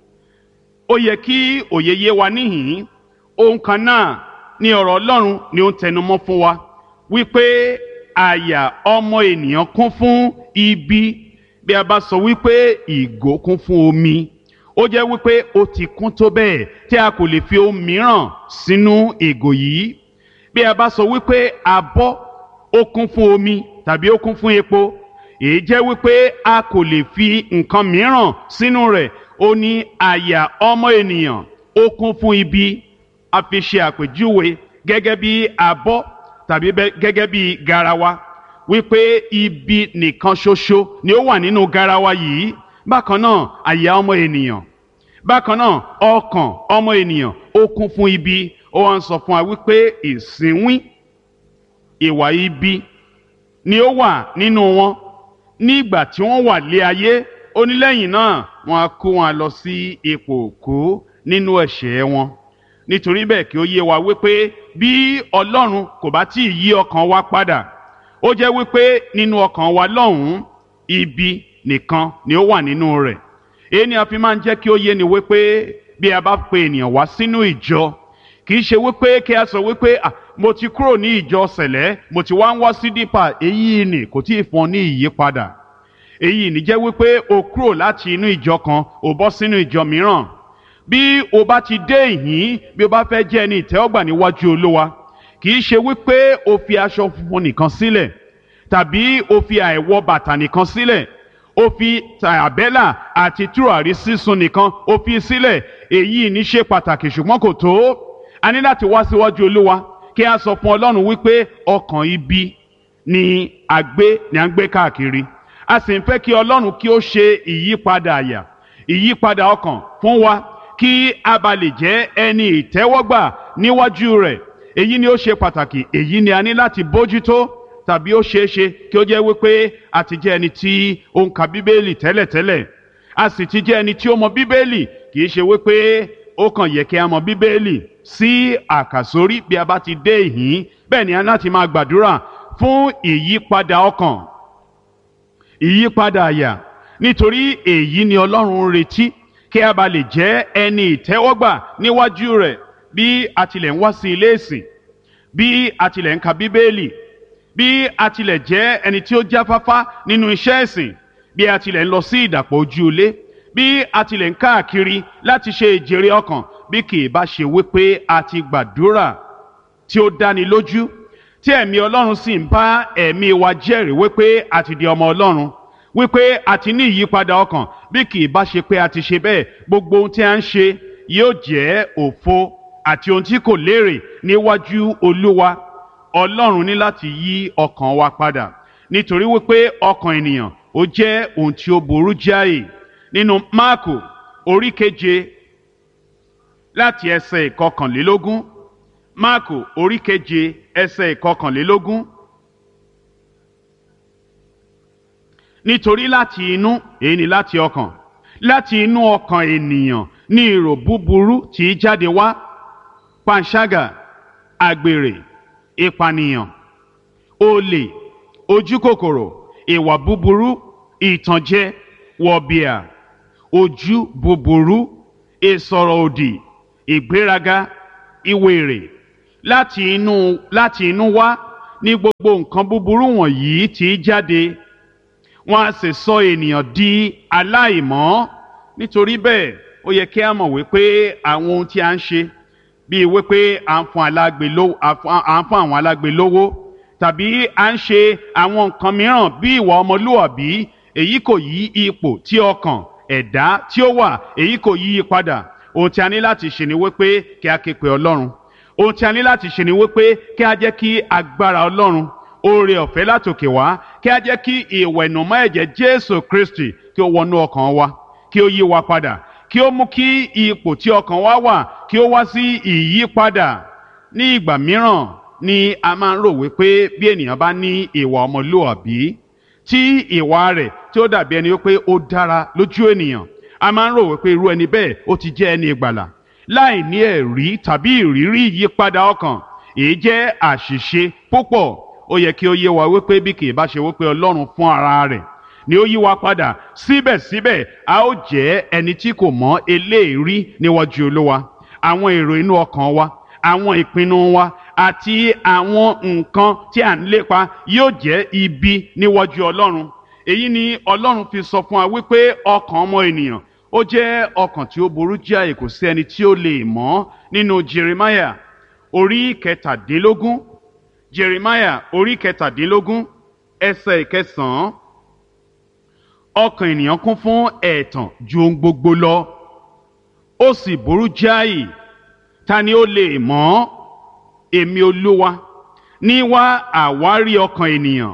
ó yẹ kí òye yé wa níhìn ohun kan náà ni ọ̀rọ̀ Ọlọ́run ni ó ń tẹnumọ́ fún wa wípé àyà ọmọ ènìyàn kún fún ibi bí a bá sọ wípé ìgò kún fún omi ó jẹ́ wípé ó ti kún tó bẹ́ẹ̀ tí a kò lè fi ohun mìíràn sínú ìgò yìí bí a bá sọ wípé abọ́ ó kún fún omi tàbí ó kún fún epo èyí jẹ́ wípé a kò lè fi nǹkan mìíràn sínú rẹ̀ ó ní àyà ọmọ ènìyàn ó kún fún ibi a fi ṣe àpèjúwe gẹ́gẹ́ bí abọ́ tàbí gẹ́gẹ́ bí garawa wípé ibi nìkan ṣoṣo ni ó wà nínú garawa yìí bákan náà àyà ọmọ ènìyàn bákan náà ọkàn ọmọ ènìyàn ó kún fún ibi ó wá ń sọ fún wa wípé ìsínwín ìwà ibi ni ó wà nínú wọn nígbà tí wọ́n wà lé ayé onílẹ̀yìn náà wọ́n á kó wọn lọ sí ipò òkú nínú ẹ̀ṣẹ̀ wọn nítorí bẹ́ẹ̀ kí ó yé wa wípé bí Ọlọ́run kò bá tí ì yí ọkàn wa padà ó jẹ́ wípé nínú ọkàn wa lọ́hùn-ún ibi nìkan ni ó wà nínú rẹ̀ èyí ni a fi máa ń jẹ́ kí ó yé ni wípé bí a bá pe ènìyàn wá sínú ìjọ kì í ṣe wípé kí a sọ wípé ah mo ti kúrò ní ìjọ sẹ̀lẹ́ mo ti wá ń wá sí dípà èyí ni kò tí ì fún ọ ní ìyípadà èyí ni jẹ́ wípé o kúrò láti inú ìjọ kan o bọ́ sínú ìjọ mìíràn bí o bá ti dé ìhín bí o bá fẹ́ jẹ́ ẹni ìtẹ́wọ́gbà níwájú olúwa kì í ṣe wípé o fi aṣọ funfun nìkan sílẹ̀ tàbí o fi àìwọ bàtà nìkan sílẹ̀ o fi tàbẹ́là àti tùràrí sísun nìkan o fi sílẹ̀ èyí ní ṣe pàtàkì ṣùgbọ́n kò tó a ní láti wá síwájú olúwa kí a sọ fún ọlọ́run wípé ọkàn ibi ni a gbé ni a ń gbé káàkiri a sì ń fẹ́ kí ọlọ́run kí ó ṣe ìyípadà àyà ìyípadà ọkàn fún wa kí a bá lè jẹ́ ẹni ìtẹ́wọ́gbà níwájú rẹ̀ èyí ni ó ṣe pàtàkì èyí ni a ní láti bójútó tàbí ó ṣeé ṣe kí ó jẹ́ wípé a ti jẹ́ ẹni tí ó ń ka bíbélì tẹ́lẹ̀tẹ́lẹ̀ a sì ti jẹ́ ẹni tí ó mọ bíbélì kì í ṣe wípé ó kàn yẹ kí a mọ bíbélì sí àkàsórí bí a bá ti dé ìhín bẹ́ẹ̀ ni a láti máa gbàdúrà fún ìyípadà ọkàn ìyípadà àyà nítorí èyí ni ọlọ́run ń retí kí a bá lè jẹ́ ẹni ìtẹ́wọ́gbà níwájú rẹ̀ bí a tilẹ̀ ń wá sí ilé ìsìn bí a tilẹ̀ ń ka bíbélì bí a tilẹ̀ jẹ́ ẹni tí ó jáfáfá nínú iṣẹ́ ẹ̀sìn bí a tilẹ̀ ń lọ sí ìdàpọ̀ ojú ilé bí a tilẹ̀ ń káàkiri láti ṣe ìjèrè ọkàn bí kì í bá ṣe wípé a ti gbàdúrà tí ó dáni lójú tí ẹ̀mí ọlọ́run sì ń bá ẹ̀mí wa jẹ́rìí wípé a ti di ọmọ ọlọ́run wípé a ti ní ìyípadà ọkàn bí kì í bá ṣe pé a ti ṣe bẹ́ẹ̀ gbogbo ohun tí a ń ṣe yóò jẹ́ òfo àti ohun tí kò lérè níwájú olúwa ọlọ́run ní láti yí ọkàn wa padà nítorí wípé ọkàn ènìyàn ó jẹ́ ohun tí ó burú jáì nínú máàkù orí keje láti ẹsẹ̀ ìkọkànlélógún máàkù orí keje ẹsẹ̀ ìkọkànlélógún nítorí láti inú èyí ni láti ọkàn láti inú ọkàn ènìyàn ní èrò búburú tí í jáde wá panṣágà àgbèrè ìpànìyàn olè ojúkòkòrò ìwà búburú ìtànjẹ wọ̀bìà ojú búburú ìsọ̀rọ̀ òdì ìgbéraga ìwèrè láti inú láti inú wá ní gbogbo nǹkan búburú wọ̀nyí tí í jáde wọ́n á sì sọ ènìyàn di aláìmọ́ nítorí bẹ́ẹ̀ ó yẹ kí a mọ̀ wípé àwọn ohun tí a ń ṣe bíi wípé à ń fún alágbe lówó à ń fún àwọn alágbe lówó tàbí à ń ṣe àwọn nǹkan mìíràn bí ìwà ọmọlúwàbí èyí kò yí ipò tí ọkàn ẹ̀dá tí ó wà èyí kò yí i padà ohun tí a ní láti ṣe ni wípé kí a ké pe ọlọ́run ohun tí a ní láti ṣe ni wípé kí a jẹ́ kí agbára ọlọ́run oore ọ̀fẹ́ látòkè wá kí a jẹ́ kí ìwẹ̀nùmọ́ ẹ̀jẹ̀ jésù kristi kí ó wọnú ọkàn wa kí ó yí wa padà kí ó mú kí ipò tí ọkàn wa wà kí ó wá sí ìyípadà ní ìgbà mìíràn ni a máa ń rò wípé bí ènìyàn bá ní ìwà ọmọlúwàbí tí ìwà rẹ̀ tí ó dàbí ẹni wípé ó dára lójú ènìyàn a máa ń rò wípé irú ẹni bẹ́ẹ̀ ó ti jẹ́ ẹni ìgbàlà láì ní ẹ̀rí tàbí ìrírí ìyípadà ọkàn èyí jẹ́ àṣìṣe púpọ̀ ó yẹ kí ó yé wa wípé bí kì í bá ṣe wípé ọlọ́run fún ara rẹ̀ ni ó yí wa padà síbẹ̀síbẹ̀ a ó jẹ́ ẹni tí kò mọ̀ eléèrí níwájú olúwa àwọn èrò inú ọkàn wa àwọn ìpinnu wa àti àwọn nǹkan tí à ń lépa yóò jẹ́ ibi níwájú ọlọ́run èyí ni ọlọ́run fi sọ fún wa wípé ọkàn ọmọ ènìyàn ó jẹ́ ọkàn tí ó burú jáì kò sí ẹni tí ó lè mọ̀ nínú jeremiah orí kẹtàdínlógún jeremiah orí kẹtàdínlógún ẹsẹ̀ ìkẹsàn-án ọkàn ènìyàn kún fún ẹ̀tàn ju ohun gbogbo lọ ó sì burú jáì ta ni ó lè mọ̀ èmi olúwa ní wá àwárí ọkàn ènìyàn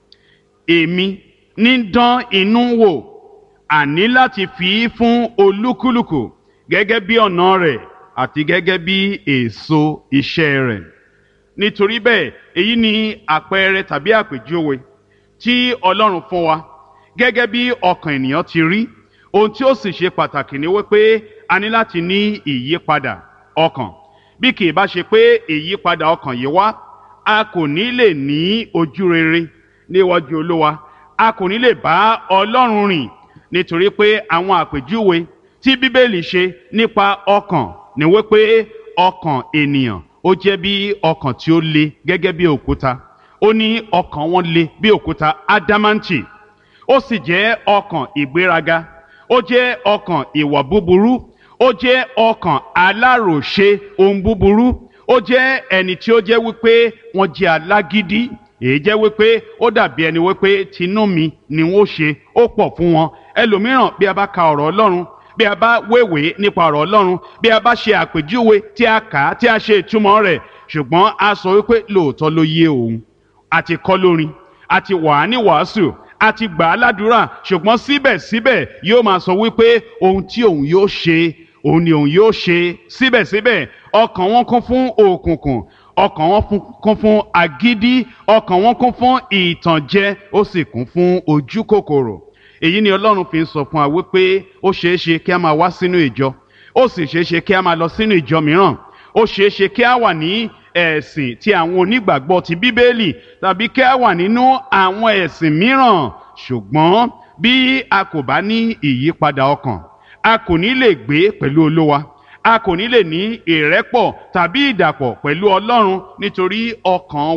èmi ní dán inú wò àní láti fi í fún olúkúlùkù gẹ́gẹ́ bí ọ̀nà rẹ̀ àti gẹ́gẹ́ bí èso iṣẹ́ rẹ̀ nítorí bẹ́ẹ̀ èyí ni àpẹẹrẹ tàbí àpèjúwe tí ọlọ́run fún wa gẹ́gẹ́ bí ọkàn ènìyàn ti rí ohun tí ó sì ṣe pàtàkì ni wípé a ní láti ní ìyípadà ọkàn bí kì í bá ṣe pé ìyípadà ọkàn yìí wá a kò ní lè ní ojú rere níwájú olúwa a kò ní lè bá ọlọ́run rìn nítorí pé àwọn àpèjúwe tí bíbélì ṣe nípa ọkàn ni wípé ọkàn ènìyàn ó jẹ́ bí ọkàn tí ó le gẹ́gẹ́ bí òkúta ó ní ọkàn wọn le bí òkúta ádámáǹtì ó sì jẹ́ ọkàn ìgbéraga ó jẹ́ ọkàn ìwà búburú ó jẹ́ ọkàn aláròṣe ohun búburú ó jẹ́ ẹni tí ó jẹ́ wípé wọ́n jẹ́ alágídí èyí jẹ́ wípé ó dàbí ẹni wípé tinú mi ni wọ́n ṣe ó pọ̀ fún wọn ẹlòmíràn bí a bá ka ọ̀rọ̀ ọlọ́run bí a bá wéwèé nípa ọ̀rọ̀ ọlọ́run bí a bá ṣe àpèjúwe tí a kà á tí a ṣe ìtumọ̀ rẹ̀ ṣùgbọ́n a sọ wípé lóòótọ́ ló yé òun àti kọ́ lórin àti wà á ní wàásù àti gbà á ládùúrà ṣùgbọ́n síbẹ̀síbẹ̀ yóò máa sọ wípé ohun tí òun yóò ṣe òun ni òun yóò ṣe síbẹ̀síbẹ̀ ọkàn wọn kún fún òkùnkùn ọkàn wọn kún fún agídí ọkàn wọn kún fún ìtànjẹ ó sì kún fún ojú kòkòrò èyí ni ọlọ́run fi ń sọ fún wa wípé ó ṣeé ṣe kí a máa wá sínú ìjọ ó sì ṣeé ṣe kí a máa lọ sínú ìjọ mìíràn ó ṣeé ṣe kí a wà ní ẹ̀sìn tí àwọn onígbàgbọ́ ti bíbélì tàbí kí a wà nínú àwọn ẹ̀sìn mìíràn ṣùgbọ́n bí a kò bá ní ìyípadà ọkàn a kò ní lè gbé pẹ̀lú olówa a kò ní lè ní ìrẹ́pọ̀ tàbí ìdàpọ̀ pẹ̀lú ọlọ́run nítorí ọkàn wa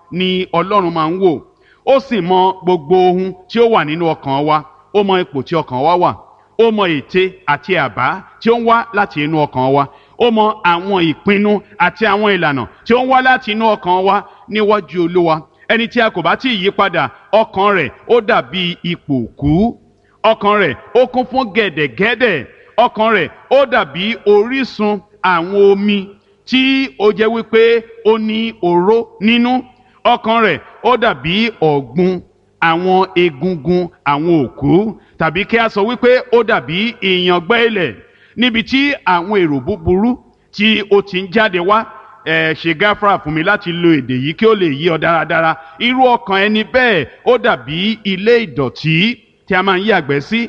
ni ọlọ́run máa ń wò ó sì mọ gbogbo ohun tí ó wà nínú ọkàn wa ó mọ ipò tí ọkàn wa wà ó mọ ète àti àbá tí ó ń wá láti inú ọkàn wa ó mọ àwọn ìpinnu àti àwọn ìlànà tí ó ń wá láti inú ọkàn wa níwájú olúwa ẹni tí a kò bá tí ì yí padà ọkàn rẹ̀ ó dàbí ipò òkú ọkàn rẹ̀ ó kún fún gẹ̀dẹ̀gẹ̀dẹ̀ ọkàn rẹ̀ ó dàbí orísun àwọn omi tí ó jẹ́ wípé ó ní oró nínú ọkàn rẹ̀ ó dàbí ọ̀gbun àwọn egungun àwọn òkú tàbí kí a sọ wípé ó dàbí ìyàngbẹ́ ilẹ̀ níbi tí àwọn èrò búburú tí ó ti ń jáde wá ẹ ṣe gáfárà fún mi láti lo èdè yìí kí ó lè yí ọ dáradára irú ọkàn ẹni bẹ́ẹ̀ ó dàbí ilé ìdọ̀tí tí a máa ń yàgbẹ́ sí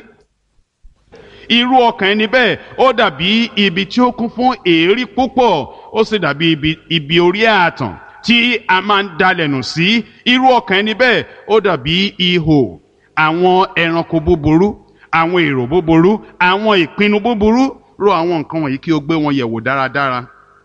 irú ọkàn ẹni bẹ́ẹ̀ ó dàbí ibi tí ó kún fún èérí púpọ̀ ó sì dàbí ibi, ibi orí ààtàn tí a máa ń dalẹ̀nù sí irú ọkàn ẹni bẹ́ẹ̀ ó dàbí ihò àwọn ẹranko búburú àwọn èrò búburú àwọn ìpinnu búburú ro àwọn nǹkan wọ̀nyí kí o gbé wọn yẹ̀wò dáradára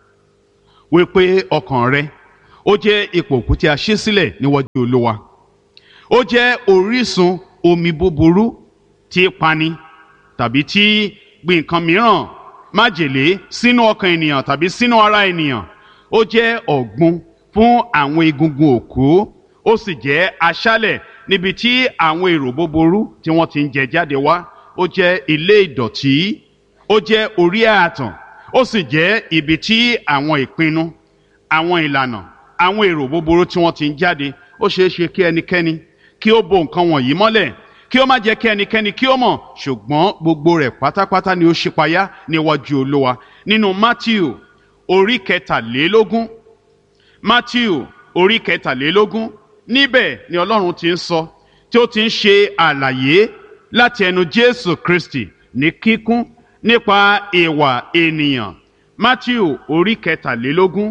wípé ọkàn rẹ ó jẹ́ ipò òkú tí a ṣí sílẹ̀ níwájú olúwa ó jẹ́ orísun omi búburú tí pani tàbí tí gbin nǹkan mìíràn májèlé sínú ọkàn ènìyàn tàbí sínú ara ènìyàn ó jẹ́ ọ̀gbun fún àwọn egungun òkú ó sì jẹ́ aṣálẹ̀ níbi tí àwọn èrò búburú tí wọ́n ti ń jẹ jáde wá ó jẹ́ ilé ìdọ̀tí ó jẹ́ orí ààtàn ó sì jẹ́ ibi tí àwọn ìpinnu àwọn ìlànà àwọn èrò búburú tí wọ́n ti ń jáde ó ṣeé ṣe kí ẹnikẹ́ni kí ó bo nǹkan wọ̀nyí mọ́lẹ̀ kí ó má jẹ́ kí ẹnikẹ́ni kí ó mọ̀ ṣùgbọ́n gbogbo rẹ̀ pátápátá ni ó ṣípayá níwájú olúwa nínú matthew orí kẹtàlélógún matthew orí kẹtàlélógún níbẹ̀ ni ọlọ́run ti ń sọ tí ó ti ń ṣe àlàyé láti ẹnu jésù kristi ní kíkún nípa ìwà ènìyàn matthew orí kẹtàlélógún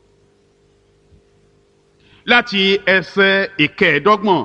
láti ẹsẹ̀ ìkẹẹ̀ẹ́dọ́gbọ̀n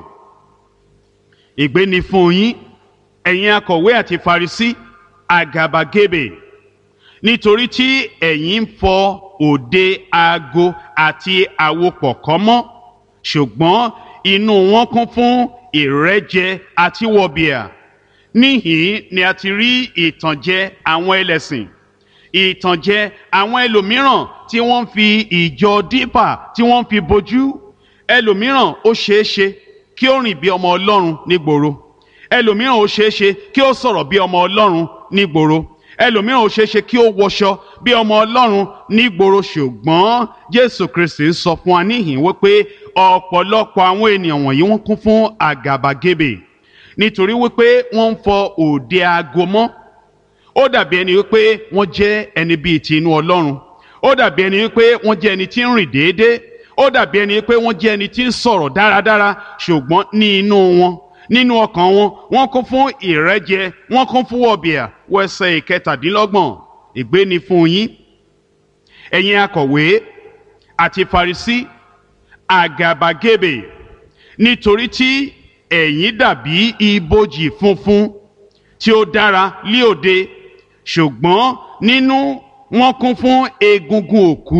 ìgbé ni fún yín ẹ̀yin akọ̀wé àti farisí àgàbàgebè nítorí tí ẹ̀yin ń fọ òde aago àti àwopọ̀ kọ́ mọ́ ṣùgbọ́n inú wọn kún fún ìrẹ́jẹ àti wọ̀bìà níhìn ni a ti rí ìtànjẹ àwọn ẹlẹ́sìn ìtànjẹ àwọn ẹlòmíràn tí wọ́n ń fi ìjọ dípà tí wọ́n ń fi bojú ẹlòmíràn ó ṣeé ṣe kí ó rìn bí ọmọ ọlọ́run nígboro ẹlòmíràn ó ṣeé ṣe kí ó sọ̀rọ̀ bí ọmọ ọlọ́run nígboro ẹlòmíràn ó ṣeé ṣe kí ó wọṣọ bí ọmọ ọlọ́run nígboro ṣùgbọ́n jésù kristi ń sọ fún wa níhìn wípé ọ̀pọ̀lọpọ̀ àwọn ènìyàn wọ̀nyí wọ́n kún fún àgàbàgebè nítorí wípé wọ́n ń fọ òde aago mọ́ ó dàbí ẹni wípé wọ́n jẹ́ ẹni bíi ti inú ọlọ́run ó dàbí ẹni wípé wọ́n jẹ́ ẹni tí ń rìn déédéé ó dàbí ẹni pé wọ́n jẹ́ ẹni tí ń sọ̀rọ̀ dáradára ṣùgbọ́n ní inú wọn nínú ọkàn wọn wọ́n kún fún ìrẹ́jẹ wọ́n kún fún wọ̀bìà wẹsẹ̀ ìkẹtàdínlọ́gbọ̀n ègbé ni fún yín ẹ̀yin akọ̀wé àti farisí àgàbàgebè nítorí tí ẹ̀yin dàbí ibojì funfun tí ó dára lí òde ṣùgbọ́n nínú wọn kún fún egungun òkú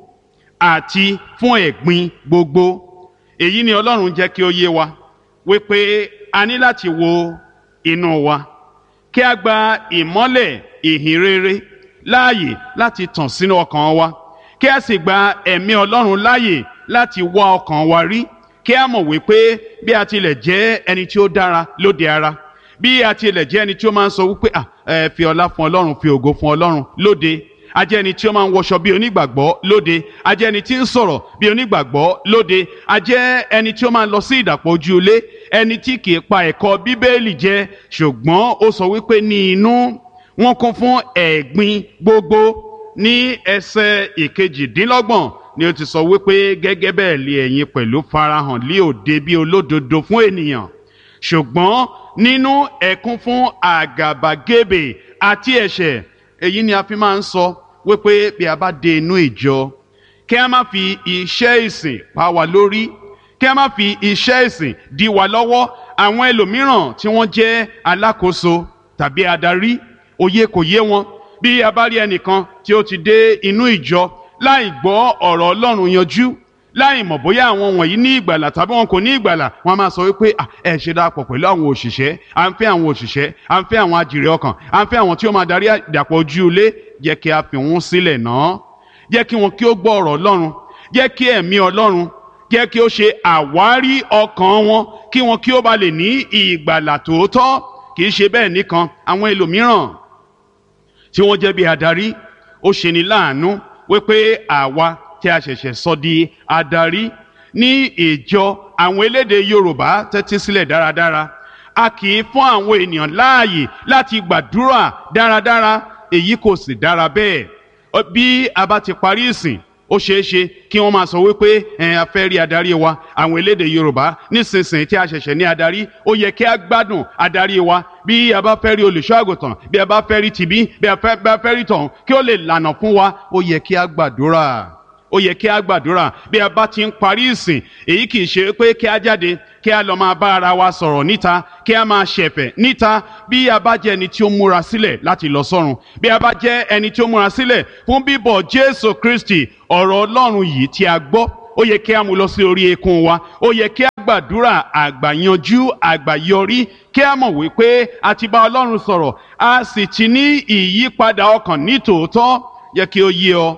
àti fún ẹ̀gbin gbogbo èyí ni ọlọ́run jẹ́ kí ó yé wa wípé a ní láti wo inú wa kí a gba ìmọ́lẹ̀ ìhìn rere láàyè láti tàn sínú ọkàn wa kí a sì gba ẹ̀mí ọlọ́run láàyè láti wá ọkàn wa rí kí a mọ̀ wípé bí a tilẹ̀ jẹ́ ẹni tí ó dára lóde ara bí a tilẹ̀ jẹ́ ẹni tí ó máa ń sọ wípé ẹ fi ọlá fún ọlọ́run fi ògo fún ọlọ́run lóde a jẹ́ ẹni tí ó máa ń wọṣọ bí onígbàgbọ́ lóde a jẹ́ ẹni tí ń sọ̀rọ̀ bí onígbàgbọ́ lóde a jẹ́ ẹni tí ó máa ń lọ sí ìdàpọ̀ ojú ilé ẹni tí kì í pa ẹ̀kọ́ bíbélì jẹ ṣùgbọ́n ó sọ wípé ní inú wọn kún fún ẹ̀gbin gbogbo ní ẹsẹ̀ ìkejìdínlọ́gbọ̀n ni ó ti sọ wípé gẹ́gẹ́ bẹ́ẹ̀ lé ẹ̀yin pẹ̀lú farahàn lé òde bí olódodo fún ènìyàn ṣùgbọ́n nínú ẹ̀kún fún àgàbàgebè àti ẹ̀ṣẹ̀ èyí ni a fi máa ń sọ wípé bí a bá dé inú ìjọ kí a má fi iṣẹ́ ìsìn pa wá lórí kí a má fi iṣẹ́ ìsìn dí wa lọ́wọ́ àwọn ẹlòmíràn tí wọ́n jẹ́ alákòóso tàbí adarí òye kò yé wọn bí a bá rí ẹnìkan tí ó ti dé inú ìjọ láì gbọ́ ọ̀rọ̀ ọlọ́run yanjú láì mọ̀ bóyá àwọn wọ̀nyí ní ìgbàlà tàbí wọn kò ní ìgbàlà wọn a máa sọ wípé ẹ ṣe dàpọ̀ pẹ̀lú àwọn òṣìṣẹ́ à ń fẹ́ àwọn òṣìṣẹ́ à ń fẹ́ àwọn àjèrè ọkàn à ń fẹ́ àwọn tí ó máa darí ìdàpọ̀ ojú ilé jẹ́ kí a fi wọ́n sílẹ̀ náà jẹ́ kí wọn kí ó gbọ́ ọ̀rọ̀ Ọlọ́run jẹ́ kí ẹ̀mí Ọlọ́run jẹ́ kí ó ṣe àwárí ọkàn wọn kí wọn kí ó ba lè ní ìgbàlà tòótọ́ kì í ṣe bẹ́ẹ̀ nìkan àwọn ẹlòmíràn tí wọ́n jẹ́ bí adarí ó ṣe ní láàánú wípé àwa tí a ṣẹ̀ṣẹ̀ sọ di adarí ní ìjọ àwọn elédè Yorùbá tẹ́tí sílẹ̀ dáradára a kì í fún àwọn ènìyàn láàyè láti gbàdúrà dáradára èyí kò sì dára bẹ́ẹ̀ bí a bá ti parí ìsìn ó ṣeé ṣe kí wọ́n máa sọ wípé ẹ̀ a fẹ́ rí adarí wa àwọn elédè Yorùbá nísinsìnyí tí a ṣẹ̀ṣẹ̀ ní adarí ó yẹ kí a gbádùn adarí wa bí a bá fẹ́ rí olùṣọ́ àgùntàn bí a bá fẹ́ rí tìbí bí a bá fẹ́ rí tọ̀hún kí ó lè lànà fún wa ó yẹ kí a gbàdúrà ó yẹ kí a gbàdúrà bí a bá ti ń parí ìsìn èyí kì í ṣe pé kí a jáde kí a lọ máa bá ara wa sọ̀rọ̀ níta kí a máa ṣẹ̀fẹ̀ níta bí a bá jẹ́ ẹni tí ó múra sílẹ̀ láti lọ sọ́run bí a bá jẹ́ ẹni tí ó múra sílẹ̀ fún bíbọ̀ Jésù Kristi ọ̀rọ̀ Ọlọ́run yìí tí a gbọ́ ó yẹ kí a mú lọ sí orí eékún wa ó yẹ kí a gbàdúrà àgbàyanjú àgbàyọrí kí a mọ̀ wípé a ti bá Ọlọ́run sọ̀rọ̀ a sì ti ní ìyípadà ọkàn ní tòótọ́ yẹ kí ó yé ọ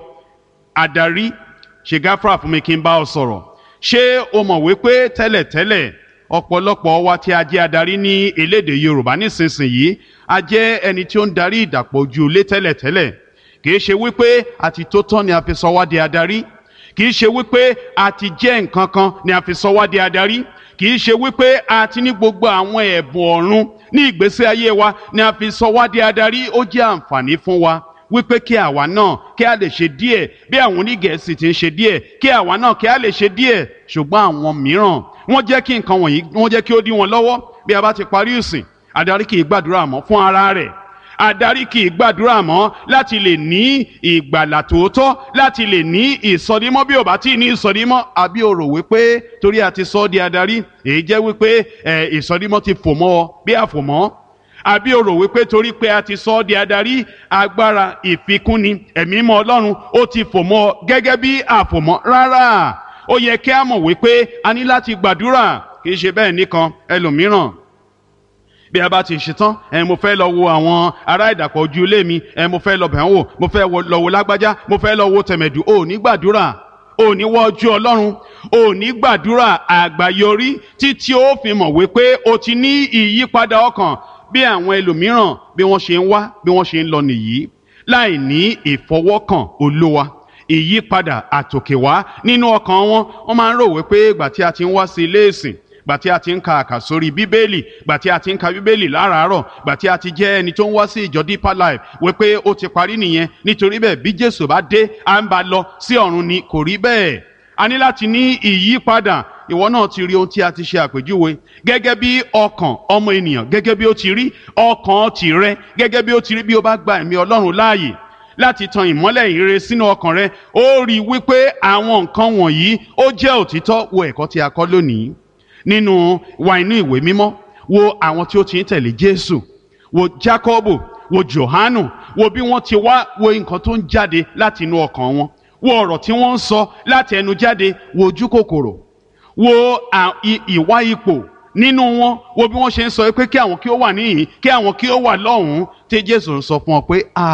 adarí ṣe gáfárà fún mi kí n bá ọ sọ̀rọ̀ ṣé o mọ̀ wípé tẹ́lẹ̀tẹ́lẹ̀ ọ̀pọ̀lọpọ̀ wa tí a jẹ́ adarí ní elédè Yorùbá nísinsìnyí a jẹ́ ẹni tí ó ń darí ìdàpọ̀ ojú ilé tẹ́lẹ̀tẹ́lẹ̀ kì í ṣe wípé àti tó tán ni a fi sọ wá di adarí kì í ṣe wípé a ti jẹ́ nǹkan kan ni a fi sọ wá di adarí kì í ṣe wípé a ti ní gbogbo àwọn ẹ̀bùn ọ̀run ní ìgbésí ayé wa ni a fi sọ wá di adarí ó jẹ́ àǹfààní fún wa wípé kí àwa náà kí a lè ṣe díẹ̀ bí àwọn onígẹ̀ẹ́sì ti ń ṣe díẹ̀ kí àwa náà kí a lè ṣe díẹ̀ ṣùgbọ́n àwọn mìíràn wọ́n jẹ́ kí nǹkan wọ̀nyí wọ́n jẹ́ kí ó dí wọn lọ́wọ́ bí a bá ti parí ìsìn adarí kì í gbàdúrà mọ́ fún ara rẹ̀ adarí kì í gbàdúrà mọ́ láti lè ní ìgbàlà tòótọ́ láti lè ní ìsọdímọ́ bí ò bá tí ì ní ìsọdímọ́ àbí o rò wípé torí a ti sọ ọ́ di adarí èyí jẹ́ wípé ìsọdímọ́ ti fò mọ́ ọ bí àfòmọ́ àbí o rò wípé torí pé a ti sọ ọ́ di adarí agbára ìfikúnni ẹ̀mí mọ́ ọlọ́run ó ti fò mọ́ ọ gẹ́gẹ́ bí àfòmọ́ rárá ó yẹ kí a mọ̀ wípé a ní láti gbàdúrà kì í ṣe bẹ́ẹ̀ nìkan ẹlòmíràn bí a bá ti ṣetán ẹ mo fẹ́ lọ wo àwọn ará ìdàpọ̀ ojú ilé mi ẹ mo fẹ́ lọ bẹ̀ wọ́n wò mo fẹ́ lọ wo lágbájá mo fẹ́ lọ wo tẹ̀mẹ̀dù ò ní gbàdúrà ò ní wọ ojú ọlọ́run ò ní gbàdúrà àgbáyọrí títí ó fi mọ̀ wípé o ti ní ìyípadà ọkàn bí àwọn ẹlòmíràn bí wọ́n ṣe ń wá bí wọ́n ṣe ń lọ nìyí láì ní ìfọwọ́kàn olówa ìyípadà àtòkèwá nínú ọkàn wọn wọ́n máa ń rò wípé ìgbà tí a ti ń wá sí ilé ìsìn gbà tí a ti ń ka àkàsórí bíbélì gbà tí a ti ń ka bíbélì láràárọ̀ gbà tí a ti jẹ́ ẹni tó ń wá sí ìjọ deeper life wípé ó ti parí nìyẹn nítorí bẹ́ẹ̀ bí jésù bá dé à ń bá lọ sí ọ̀run ni kò rí bẹ́ẹ̀ a ní láti ní ìyípadà ìwọ náà ti rí ohun tí a ti ṣe àpèjúwe gẹ́gẹ́ bí ọkàn ọmọ ènìyàn gẹ́gẹ́ bí ó ti rí ọkàn tìrẹ gẹ́gẹ́ bí ó ti rí bí ó bá gba ẹ̀mí ọlọ́run láàyè láti tan ìmọ́lẹ̀ ìrere sínú ọkàn rẹ ó rí i wípé àwọn nǹkan wọ̀nyí ó jẹ́ òtítọ́ wo ẹ̀kọ́ tí a kọ́ lónìí nínú wa inú ìwé mímọ́ wo àwọn tí ó ti ń tẹ̀lé Jésù wo Jákọ́bù wo Jòhánù wo bí wọ́n ti wá wo nǹkan tó ń jáde láti inú ọkàn wọn wo ọ̀rọ̀ tí wọ́n ń sọ láti ẹnu jáde wo ojú kòkòrò wo ìwà ipò nínú wọn wo bí wọ́n ṣe ń sọ pé kí àwọn kí ó wà níhìn kí àwọn kí ó wà lọ́hùn-ún tí Jésù ń sọ fún ọ pé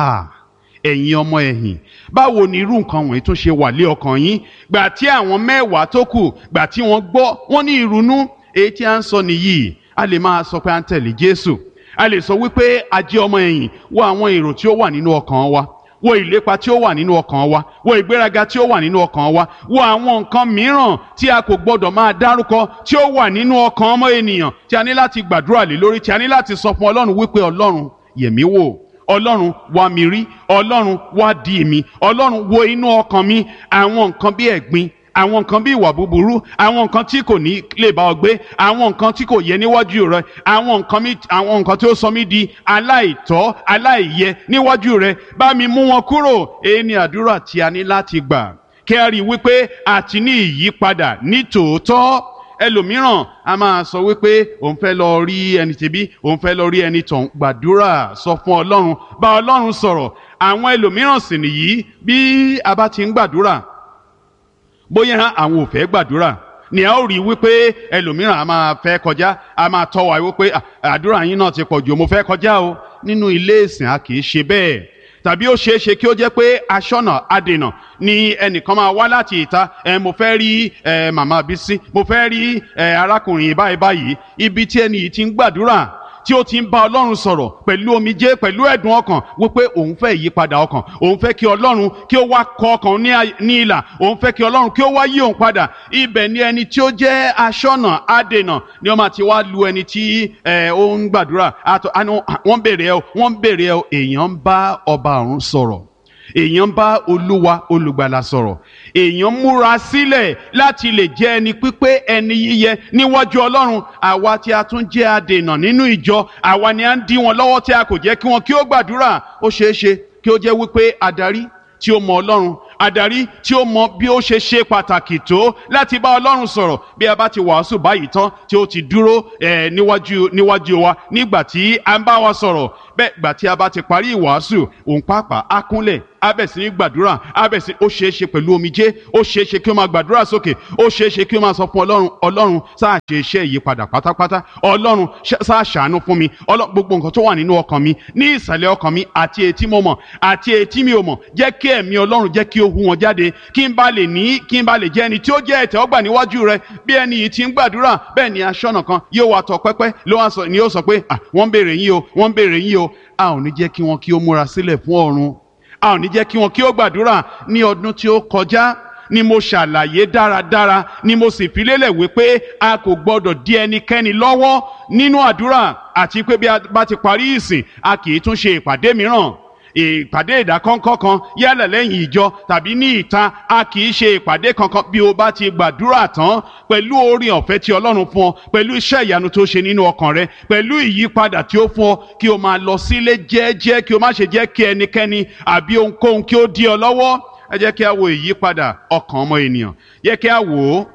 ẹ̀yin ọmọ ẹ̀yìn báwo ni irú nǹkan wọ̀nyí tó ṣe wà lé ọkàn yín gbà tí àwọn mẹ́wàá tó kù gbà tí wọ́n gbọ́ wọ́n ní ìrunú èyí tí a ń sọ nìyí a lè máa sọ pé a ń tẹ̀lé Jésù a lè sọ wípé a jẹ́ ọmọ ẹ̀yìn wo àwọn èrò tí ó wà nínú ọkàn wa wo ìlépa tí ó wà nínú ọkàn wa wo ìgbéraga tí ó wà nínú ọkàn wa wo àwọn nǹkan mìíràn tí a kò gbọdọ̀ máa dárúkọ tí ó wà nínú ọkàn ọmọ ènìyàn tí a ní láti gbàdúrà lé lórí tí a ní láti sọ fún Ọlọ́run wípé Ọlọ́run yẹ̀mí wò ọlọ́run wá mi rí ọlọ́run wá di mi ọlọ́run wo inú ọkàn mi àwọn nǹkan bí ẹ̀gbin àwọn nǹkan bí ìwà búburú àwọn nǹkan tí kò ní lè bá ọ gbé àwọn nǹkan tí kò yẹ níwájú rẹ àwọn nǹkan mi àwọn nǹkan tí ó sọ mí di aláìtọ́ aláìyẹ níwájú rẹ bá mi mú wọn kúrò èyí ni àdúrà tí a ní láti gbà kí a rí i wípé a ti ní ìyípadà ní tòótọ́ ẹlòmíràn a máa sọ wípé òun fẹ́ lọ rí ẹni tẹ̀bí òun fẹ́ lọ rí ẹni tọ̀hún gbàdúrà sọ fún ọlọ́run bá ọlọ́run sọ̀rọ̀ àwọn ẹlòmíràn sì nìyí bí a bá ti ń gbàdúrà bóyá àwọn ò fẹ́ gbàdúrà ni a ó rí wípé ẹlòmíràn a máa fẹ́ kọjá a máa tọ́ wa wípé àdúrà yín náà ti pọ̀ jù mo fẹ́ kọjá o nínú ilé ìsìn a kì í ṣe bẹ́ẹ̀ tàbí ó ṣeé ṣe kí ó jẹ́ pé aṣọ́nà adènà ni ẹnìkan máa wá láti ìta ẹ mo fẹ́ rí ẹ màmá bísí mo fẹ́ rí ẹ arákùnrin báyìí báyìí ibi tí ẹni yìí ti ń gbàdúrà tí ó ti ń bá ọlọ́run sọ̀rọ̀ pẹ̀lú omijé pẹ̀lú ẹ̀dùn ọkàn wípé òun fẹ́ ìyípadà ọkàn òun fẹ́ kí ọlọ́run kí ó wá kọ ọkàn ní ìlà òun fẹ́ kí ọlọ́run kí ó wá yí òun padà ibẹ̀ ni ẹni tí ó jẹ́ aṣọ́nà adènà ni ó máa ti wá lu ẹni tí ó ń gbàdúrà wọ́n béèrè ẹ wọ́n béèrè ẹ èèyàn ń bá ọba ọ̀run sọ̀rọ̀ èèyàn bá olúwa olùgbàlà sọ̀rọ̀ èèyàn múra sílẹ̀ láti lè jẹ́ ẹni pípé ẹni yíyẹ níwájú ọlọ́run àwa tí a tún jẹ́ adènà nínú ìjọ àwa ni a ń dí wọn lọ́wọ́ tí a kò jẹ́ kí wọn kí ó gbàdúrà ó ṣeé ṣe kí ó jẹ́ wípé adarí tí ó mọ ọlọ́run adarí tí ó mọ bí ó ṣe ṣe pàtàkì tó láti bá ọlọ́run sọ̀rọ̀ bí a bá ti wàásù báyìí tán tí ó ti dúró níwájú níwájú wa nígbà tí a ń bá wa sọ̀rọ̀ bẹ́ẹ̀ gbà tí a bá ti parí ìwàásù òun pàápàá á kúnlẹ̀ abẹ̀sí ní gbàdúrà abẹ̀sí ó ṣeé ṣe pẹ̀lú omijé ó ṣeé ṣe kí ó máa gbàdúrà sókè ó ṣeé ṣe kí ó máa sọ fún ọlọ́run ọlọ́run sáà ṣe iṣẹ́ ìyípadà pátápátá ọlọ́run sáà ṣàánú fún mi gbogbo nǹkan tó wà nínú ọkàn mi ní ìsàlẹ̀ ọkàn mi àti etí mo mọ̀ àti etí mi ò mọ̀ jẹ́ kí ẹ̀mí ọlọ́run jẹ́ kí ó hu wọn jáde kí n bá lè ní kí n bá lè jẹ́ ẹni tí ó jẹ́ ìtẹ́wọ́gbà níwájú rẹ bí ẹni yìí ti ń gbàdúrà bẹ́ẹ̀ ni aṣọ́nà kan yóò wá tọ pẹ́pẹ́ ló wá sọ ni yóò sọ pé wọ́n ń béèrè yín o wọ́n ń béèrè yín o a ò ní jẹ́ kí wọn kí ó múra sílẹ̀ fún ọ̀run a ò ní jẹ́ kí wọn kí ó gbàdúrà ní ọdún tí ó kọjá ni mo ṣàlàyé dáradára ni mo sì fi lélẹ̀ wípé a kò gbọ́dọ̀ dí ẹnikẹ́ni lọ́wọ́ nínú àdúrà àti pé bí a bá ti parí ìsìn a kì í tún ṣe ìpàdé mìíràn ìpàdé ìdákọ́ńkọ́ kan yálà lẹ́yìn ìjọ tàbí ní ìta a kì í ṣe ìpàdé kankan bí o bá ti gbàdúrà tán pẹ̀lú orin ọ̀fẹ́ tí ọlọ́run fún ọ pẹ̀lú iṣẹ́ ìyanu tó ṣe nínú ọkàn rẹ pẹ̀lú ìyípadà tí ó fún ọ kí o máa lọ sílé jẹ́ẹ́jẹ́ kí o má ṣe jẹ́ kí ẹnikẹ́ni àbí ohunkóhun kí ó dí ọ lọ́wọ́ ẹ jẹ́ kí a wo ìyípadà ọkàn ọmọ ènìyàn yẹ kí a wò ó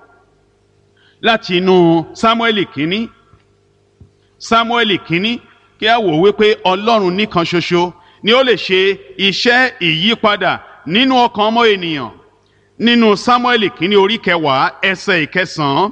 láti inú Sámúẹ́lì kínní Sámúẹ́lì kínní kí a wò wípé ọlọ́run nìkan ṣoṣo ni ó lè ṣe iṣẹ́ ìyípadà nínú ọkàn ọmọ ènìyàn nínú Sámúẹ́lì kínní orí kẹwàá ẹsẹ̀ ìkẹsàn-án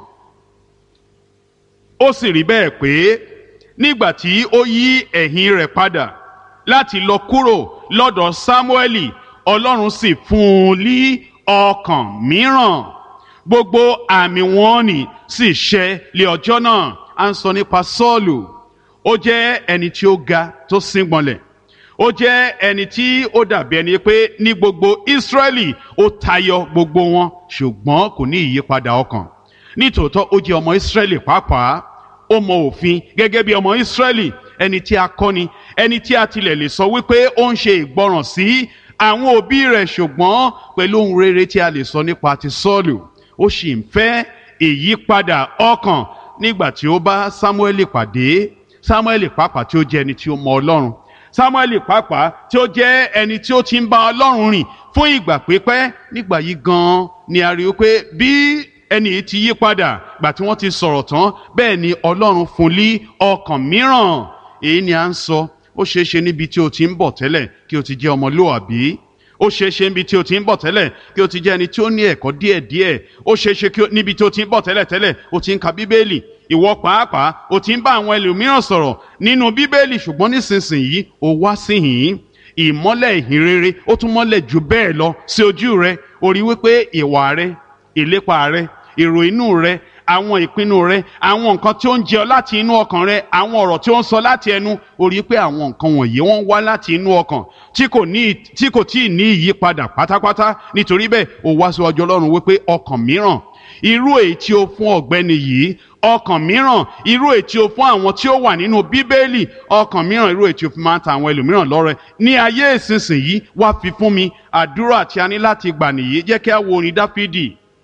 ó sì rí bẹ́ẹ̀ pé nígbà tí ó yí ẹ̀yìn rẹ̀ padà láti lọ kúrò lọ́dọ̀ Sámúẹ́lì Ọlọ́run sì fún un ní ọkàn mìíràn gbogbo àmì wọn ni sì ṣẹ lé ọjọ́ náà à ń sọ nípa Sọ́ọ̀lù ó jẹ́ ẹni tí ó ga tó síngbọnlẹ̀ ó jẹ́ ẹni tí ó dàbí ẹni pé ní gbogbo Ísírẹ́lì ó tayọ gbogbo wọn ṣùgbọ́n kò ní ìyípadà ọkàn nítòótọ́ ó jẹ́ ọmọ Ísírẹ́lì pàápàá ó mọ òfin gẹ́gẹ́ bí ọmọ Ísírẹ́lì ẹni tí a kọ́ ni ẹni tí a tilẹ̀ lè sọ wípé ó ń ṣe ìgbọràn sí àwọn òbí rẹ̀ ṣùgbọ́n pẹ̀lú ohun rere tí a lè sọ nípa ti Sọ́ọ̀lù ó sì ń fẹ́ ìyípadà ọkàn nígbà tí ó bá Sámúẹ́lì pàdé Sámúẹ́lì pàápàá tí ó jẹ́ ẹni tí ó mọ Ọlọ́run Sámúẹ́lì pàápàá tí ó jẹ́ ẹni tí ó ti ń bá Ọlọ́run rìn fún ìgbà pípẹ́ nígbà yìí gan-an ni a rí i pé bí ẹni yìí ti yí padà gbà tí wọ́n ti sọ̀rọ̀ tán bẹ́ẹ̀ ni Ọlọ́run fún lí ọkàn mìíràn èyí ni à ń sọ ó ṣeé ṣe níbi tí o ti ń bọ̀ tẹ́lẹ̀ kí o ti jẹ́ ọmọlúwàbí ó ṣeé ṣe níbi tí o ti ń bọ̀ tẹ́lẹ̀ kí o ti jẹ́ ẹni tí ó ní ẹ̀kọ́ díẹ̀díẹ̀ ó ṣeé ṣe níbi tí o ti ń bọ̀ tẹ́lẹ̀ tẹ́lẹ̀ o ti ń ka bíbélì ìwọ pàápàá o ti ń bá àwọn ẹlòmíràn sọ̀rọ̀ nínú bíbélì ṣùgbọ́n nísinsìnyí o wá síhìn ìmọ́lẹ̀ ìhìn rere ó tún mọ́lẹ̀ jù bẹ́ẹ̀ lọ sí ojú rẹ o rí wípé ìwà rẹ ìlépa rẹ èrò inú rẹ àwọn ìpinnu rẹ àwọn nǹkan tí ó ń jẹ láti inú ọkàn rẹ àwọn ọ̀rọ̀ tí ó ń sọ láti ẹnu ó rí pé àwọn nǹkan wọ̀nyí wọ́n wá láti inú ọkàn tí kò ní tí kò tí ì ní ìyípadà pátápátá nítorí bẹ́ẹ̀ ó wá síwájú Ọlọ́run wípé ọkàn mìíràn irú èyí tí ó fún ọ̀gbẹ́ni yìí ọkàn mìíràn irú èyí tí ó fún àwọn tí ó wà nínú bíbélì ọkàn mìíràn irú èyí tí ó fi máa ń ta àwọn ẹlòmíràn lọ́rẹ ní ayé ìsinsìnyí wá fi fún mi àdúrà tí a ní láti gbà nìyí jẹ́ kí a wo orin Dáfídì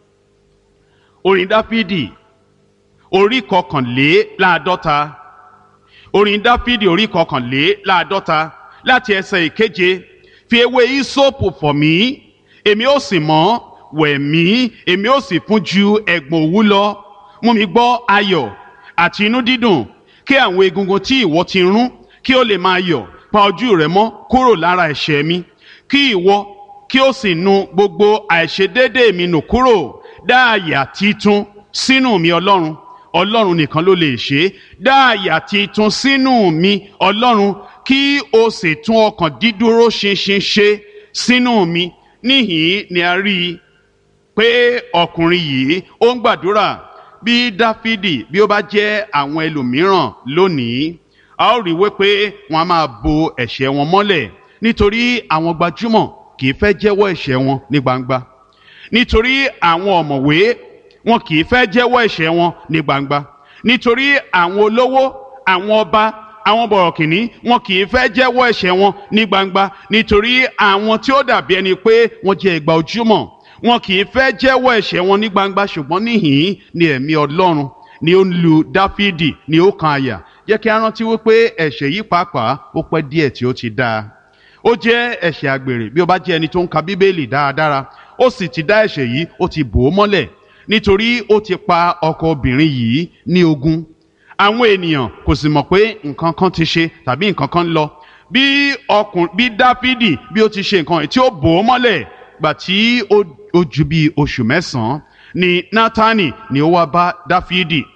orin Dáfídì orí kọkànléláàádọ́ta orin Dáfídì orí kọkànléláàádọ́ta láti ẹsẹ̀ ìkeje fi ewé ìsopù fọ̀ mí èmi ó sì mọ́ wẹ̀ mí èmi ó sì fún ju ẹ̀gbọ̀n òwú lọ mú mi gbọ́ ayọ̀ àti inú dídùn kí àwọn egungun tí ìwọ ti rún kí ó lè máa yọ̀ pa ojú rẹ mọ́ kúrò lára ẹ̀ṣẹ̀ mi kí ìwọ kí ó sì nu gbogbo àìṣedéédéé mi nù kúrò dá àyà titun sínú mi ọlọ́run ọlọ́run nìkan ló lè ṣe é dá àyà titun sínú mi ọlọ́run kí o sì tún ọkàn dídúró ṣinṣin ṣe sínú mi níhìn ni a rí i pé ọkùnrin yìí ó ń gbàdúrà bí dáfídì bí ó bá jẹ́ àwọn ẹlòmíràn lónìí a ó rí i wípé wọn a máa bo ẹ̀ṣẹ̀ wọn mọ́lẹ̀ nítorí àwọn gbajúmọ̀ kì í fẹ́ jẹ́wọ́ ẹ̀ṣẹ̀ wọn ní gbangba nítorí àwọn ọ̀mọ̀wé wọn kì í fẹ́ jẹ́wọ́ ẹ̀ṣẹ̀ wọn ní gbangba nítorí àwọn olówó àwọn ọba àwọn bọ̀rọ̀kìnní wọn kì í fẹ́ jẹ́wọ́ ẹ̀ṣẹ̀ wọn ní gbangba nítorí àwọn tí ó dàbí ẹni pé wọ́n jẹ́ ìgbà ojúmọ́ wọn kì í fẹ́ jẹ́wọ́ ẹ̀ṣẹ̀ wọn ní gbangba ṣùgbọ́n níhìn ni ẹ̀mí ọlọ́run ni ó ń lu dáfídì ni ó kan àyà jẹ́ kí a rántí wípé ẹ̀ṣẹ̀ yìí pàápàá ó pẹ́ díẹ̀ tí ó ti dáa ó jẹ́ ẹ̀ṣẹ̀ àgbèrè bí ó bá jẹ́ ẹni tó ń ka bíbélì dáradára ó sì ti dá ẹ̀ṣẹ̀ yìí ó ti bò ó mọ́lẹ̀ nítorí ó ti pa ọkọ obìnrin yìí ní ogún àwọn ènìyàn kò sì mọ̀ pé nǹkan kan ti ṣe tàbí nǹkan kan lọ bí ọkùnrin bí dáfídì bí ó ti ṣe nǹkan yìí tí ó bò ó mọ́lẹ̀ gbà tí ó ju bí oṣù mẹ́sàn-án ni nátánì ni ó wá bá dáfídì